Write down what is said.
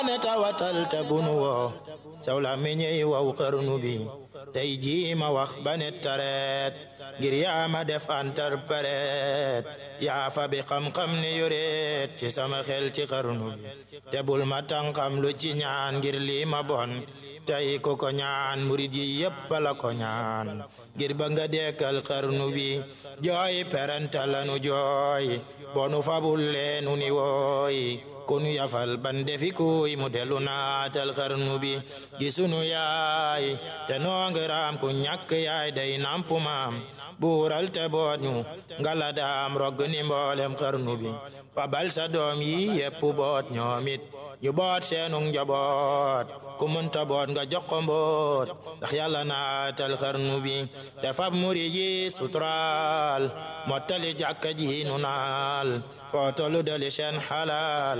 ne tawatal te bunu woo saw la meññey waw xarnu bi tey jii ma wax ba ne tareet ngir yaa ma def interprète yaa fa bi xam-xam ne yoreet ci sama xel ci xarnu bi te bul ma tànqam lu ci ñaan ngir lii ma bon tey ko ko ñaan murid yi yépp la ko ñaan ngir ba nga dekkal xarnu bi jooy peranta lanu jooy bonu fabul leenu ni wooy konu yafal ban defi kuy mu delu naatal xarnu bi gisunu yaay te noongiraam ku ñàkk yaay day nampu maam buural te boot ñu ngala daam rogg ni mboolem xarnu bi fabal sa doom yi yépp boot ñoomit ñu boot seenug njaboot ku mënta boot nga jox ko mboot ndax yàlla naatal xarnu bi te fab muri ji suturaal mottali jàkka ji nu naal foo tollu dali seen xalaal